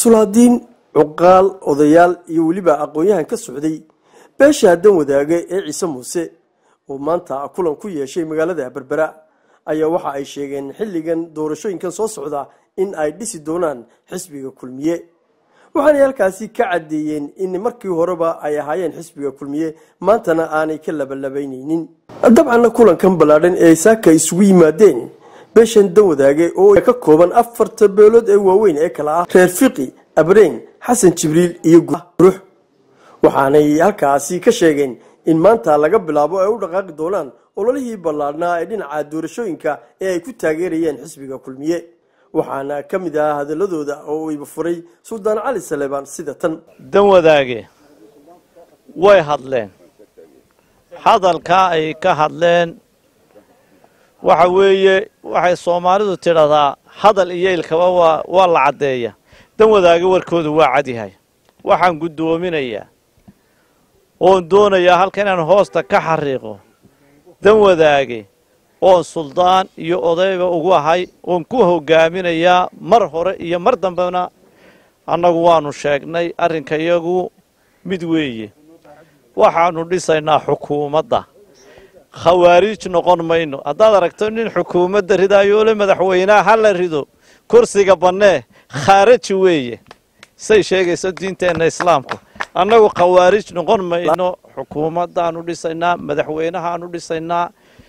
sulaadiin cuqaal odayaal iyo weliba aqoon-yahan ka socday beesha dan wadaage ee ciise muuse oo maanta kulan ku yeeshay magaalada berbera ayaa waxa ay sheegeen xilligan doorashooyinkan soo socda in ay dhisi doonaan xisbiga kulmiye waxaanay halkaasi ka caddeeyeen in markii horeba ay ahaayeen xisbiga kulmiye maantana aanay ka labalabaynaynin dabcanna kulankan ballaadhan ee saaka isugu yimaadeen beeshan dan wadaage oo ka kooban afarta beelood ee waaweyn ee kala ah reer fiqi abreen xasan jibriil iyo gurux waxaanay halkaasi ka sheegeen in maanta laga bilaabo ay u dhaqaaqi doonaan ololihii ballaadhnaa ee dhinaca doorashooyinka ee ay ku taageerayeen xisbiga kulmiye waxaana ka mid ah hadaladooda oo iba furay suldaan cali saleebaan sida tan dan wadaage way hadleen hadalkaa ay ka hadleen waxa weeye waxay soomaalidu tidhahdaa hadal iyo ilkaba waa waa la caddeeya dan wadaage warkoodu waa cadyahay waxaan guddoominayaa oon doonayaa halka inaan hoosta ka xariiqo dan wadaage oon suldaan iyo odayba ugu ahay oon ku hogaaminayaa mar hore iyo mar dambena annagu waannu sheegnay arrinka iyagu mid weeye waxaannu dhisaynaa xukuumadda khawaariij noqon mayno haddaad aragto nin xukuumadda ridaayoole madaxweynaha ha la rido kursiga bannee khaaraji weeye say sheegayso diinteenna islaamku annagu khawaariij noqon mayno xukuumaddaannu dhisaynaa madaxweynahaannu dhisaynaa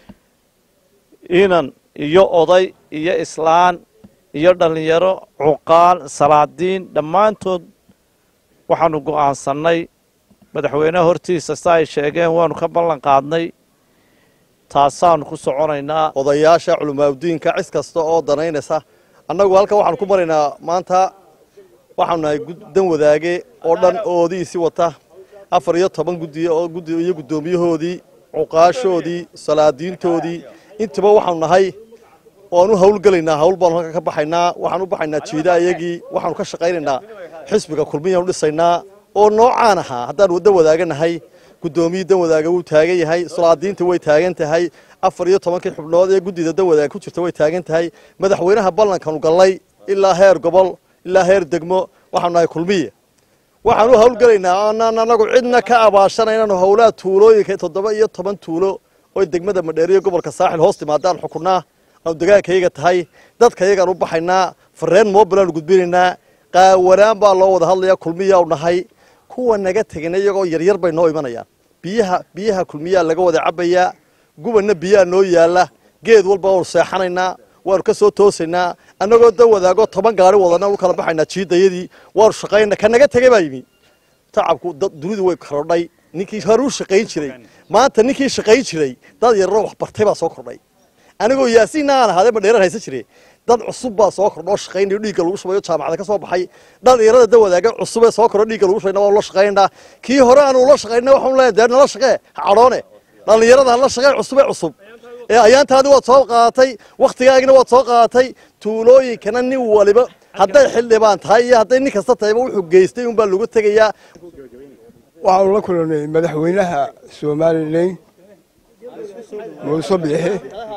inan iyo oday iyo islaan iyo dhallinyaro cuqaal salaadiin dhammaantood waxaannu go'aansannay madaxweynaha hortiisa sa ay sheegeen waannu ka ballan qaadnay taasaannu ku soconaynaa odayaasha culimaadudiinka cis kasta oo danaynaysa annagu halkan waxaanu ku maraynaa maanta waxaanu nahay dan wadaage oo dhan oodiisi wata afar iyo toban guddiy oo guddi iyo guddoomiyahoodii cuqaashoodii salaadiintoodii intiba waxaanu nahay waanu hawlgelaynaa hawl baanu halka ka baxaynaa waxaan u baxaynaa jiida ayagii waxaanu ka shaqaynaynaa xisbiga kulmiyaanu dhisaynaa oo noocaan ahaa haddaanu dan wadaaganahay guddoomiyii dan wadaaga wuu taagan yahay salaadiinta way taagan tahay afar iyo tobankii xubnood ee guddida dan wadaaga ku jirta way taagan tahay madaxweynaha ballankanu gallay ilaa heer gobol ilaa heer degmo waxaanu nahay kulmiya waxaan u hawlgelaynaa aanaan anagu cidna ka abaashanaynanu howlaha tuulooyinka toddoba iyo toban tuulo oo degmada madheeriyo gobolka saaxil hoos timaadaan xukunnaa aanu degaankayaga tahay dadkayagaan u baxaynaa fareen moobilaanu gudbinaynaa qaawanaan baa loo wada hadlayaa kulmiyaa u nahay kuwa naga tegana iyagoo yaryar bay noo imanayaan biyaha biyaha kulmiyaa laga wada cabbayaa gubanna biyaha noo yaalla geed walba waanu seexanaynaa waanu ka soo toosaynaa annagoo dan wadaago toban gaari wadana u kala baxaynaa jiidayadii waanu shaqaynaa ka naga tegay baa yimi tacabku dunidu way korodhay ninkii hore u shaqayn jiray maanta ninkii shaqayn jiray dad yararoo wax bartay baa soo kordhay anigoo yaasiinna aan ahaadee madheerar haysan jire dad cusub baa soo kordhoo shaqaynayo dhiigga lagu shubayo jaamacada ka soo baxay dhalinyarada da wadaaga cusubee soo kordho dhiigga lagu shubayna waanu la shaqaynaynaa kii hore aanu la shaqayna waxaanu leeyahay dee nala shaqee ha cadhoone dhalinyarada hala shaqee cusubee cusub ee ayaantaadi waad soo qaadatay wakhtigaagina waad soo qaadatay tuulooyinkana nin waliba hadday xildhibaan tahay iyo hadday nin kasta tahayba wuxuu geystay unbaa lagu tegayaa waxaanu la kulannay madaxweynaha somalilan muuse biixi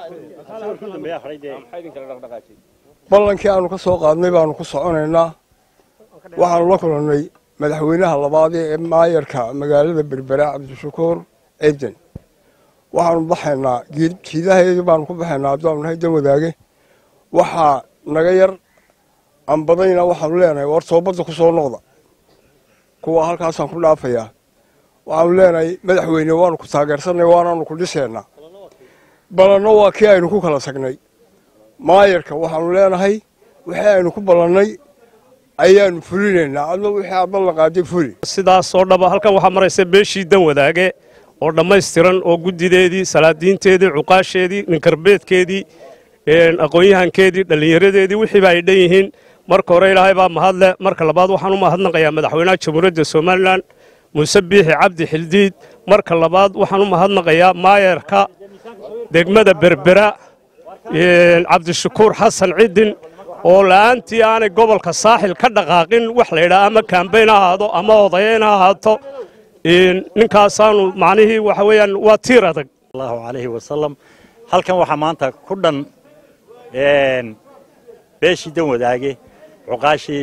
ballankii aanu ka soo qaadnay baanu ku soconaynaa waxaanu la kulannay madaxweynaha labaadee ee maayarka magaalada berbera cabdishakuur ciidan waxaanu baxaynaa jiidahaydii baanu ku baxaynaa haddaanu nahay dan wadaage waxaa naga yar anbadayna waxaanu leenahay war soobadda ku soo noqda kuwa halkaasaan ku dhaafayaa waxaanu leenahay madaxweyne waanu ku taageersanay waanaanu ku dhiseennaa ballanno waa kii aynu ku kala tagnay maayarka waxaanu leenahay wixii aynu ku ballannay ayaanu fulinaynaa adna wixii aad ballan qaaday fuli sidaas oo dhaba halkan waxaa maraysa beeshii dan wadaage oo dhammaystiran oo guddideedii salaadiinteedii cuqaasheedii ninkarbeedkeedii aqoon-yahankeedii dhallinyaradeedii wixiiba ay dhan yihiin marka hore ilaahay baa mahadle marka labaad waxaan u mahadnaqayaa madaxweynaha jamhuuriyadda somalilan muuse biixi cabdi xildiid marka labaad waxaan u mahadnaqayaa maayarka degmada berbera cabdishakuur xasan cidin oo la'aantii aanay gobolka saaxil ka dhaqaaqin wax la yidhaha ama kaambayn ha ahaado ama odayayn ha ahaato ninkaasaanu macnihii waxa weeyaan waa tiir adag allahu calayhi wasalam halkan waxaa maanta ku dhan beeshii dan wadaage cuqaasheedii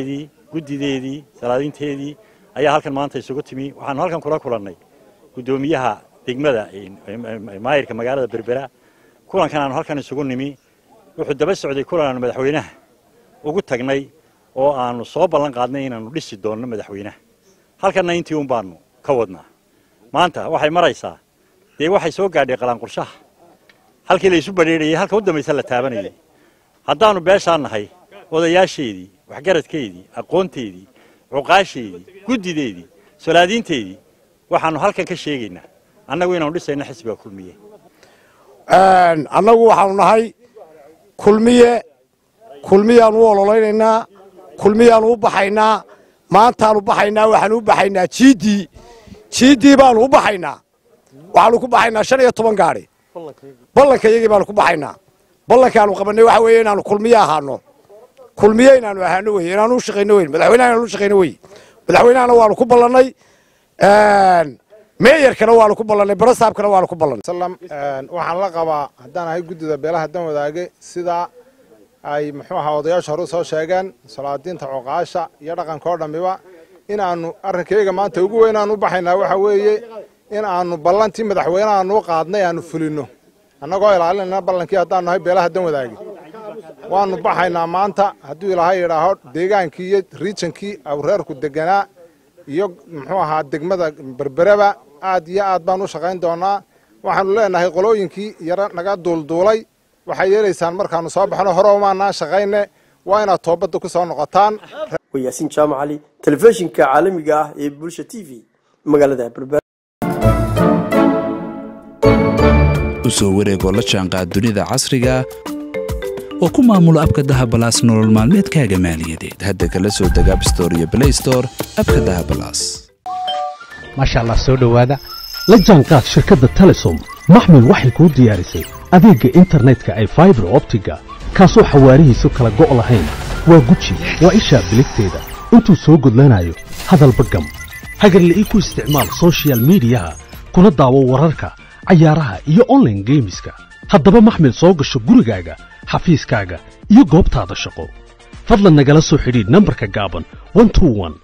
guddideedii salaadiinteedii ayaa halkan maanta isugu timi waxaanu halkan kula kulannay guddoomiyaha degmada maayirka magaalada berbera kulankan aanu halkan isugu nimi wuxuu daba socday kulan aanu madaxweynaha ugu tagnay oo aanu soo ballan qaadnay inaannu dhisi doonno madaxweynaha halkanna intii un baanu ka wadnaa maanta waxay maraysaa dee waxay soo gaadhay qalaanqurshaha halkii la isu badheerayay halka u dambaysa la taabanayay haddaannu beeshaan nahay odayaasheedii waxgaradkeedii aqoonteedii cuqaasheedii guddideedii solaadiinteedii waxaannu halkan ka sheegaynaa annagu inaanu dhisayno xisbiga kulmiye annagu waxaanu nahay kulmiye kulmiyaanu u ololeynaynaa kulmiyaanu u baxaynaa maantaanu baxaynaa waxaanu u baxaynaa jiiddii jiiddii baanu u baxaynaa waxaanu ku baxaynaa shan iyo toban gaadhi ballanka iyagii baanu ku baxaynaa ballankaanu qabannay waxa weeye inaanu kulmiye ahaano kulmiye inaanu ahaano weye inaanu u shaqayno weyn madaxweynaha inaanu u shaqayno weye madaxweynahana waanu ku ballannay meeyarkana waanu ku ballannay barasaabkana waanu ku ballannay waxaan la qabaa haddaan ahay guddida beelaha dan wadaage sidaa ay muxuu ahaa odayaasha hore soo sheegeen salaadiinta cuqaasha iyo dhaqanka oo dhammiba in aanu arrinkayga maanta ugu weyn aan u baxaynaa waxa weeye in aanu ballantii madaxweynaha aanu qaadnay aanu fulinno annagoo ilaalinayna ballankii haddaanu nahay beelaha dan wadaage waanu baxaynaa maanta hadduu ilaahay yidhaaho deegaankii iyo riijankii awreerku deganaa iyo muxuu ahaa degmada berbereba aad iyo aad baan u shaqayn doonaa waxaanu leenahay qolooyinkii yaro naga duulduulay waxay yeelaysaan markaanu soo baxno hore umaanaan shaqayne waa inaad toobadda ku soo noqotaan waa yaasiin jaamac cali telefishinka caalamiga ah ee bulsha t v magaalada berbera u soo wareegoo la jaanqaad dunida casriga oo ku maamulo abka dahabalaas nolol maalmeedkaaga maaliyadeed hadda kala soo deg abstore iyo blaystore abka dahabalaas maasha allah soo dhowaada la jaanqaad shirkadda telesom maxmed waxay kuu diyaarisay adeegga internetka ay faibar optiga kaasoo xawaarihiisu kala go' lahayn waa guji waa ishaa biligteeda intuu soo gudlanayo hadalba gam hagarla'ii ku isticmaal sochial midiyaha kuna daawo wararka cayaaraha iyo onlaine geemiska haddaba maxmed soo gasho gurigaaga xafiiskaaga iyo goobtaada shaqo fadlan nagala soo xidhiidh nambarka gaaban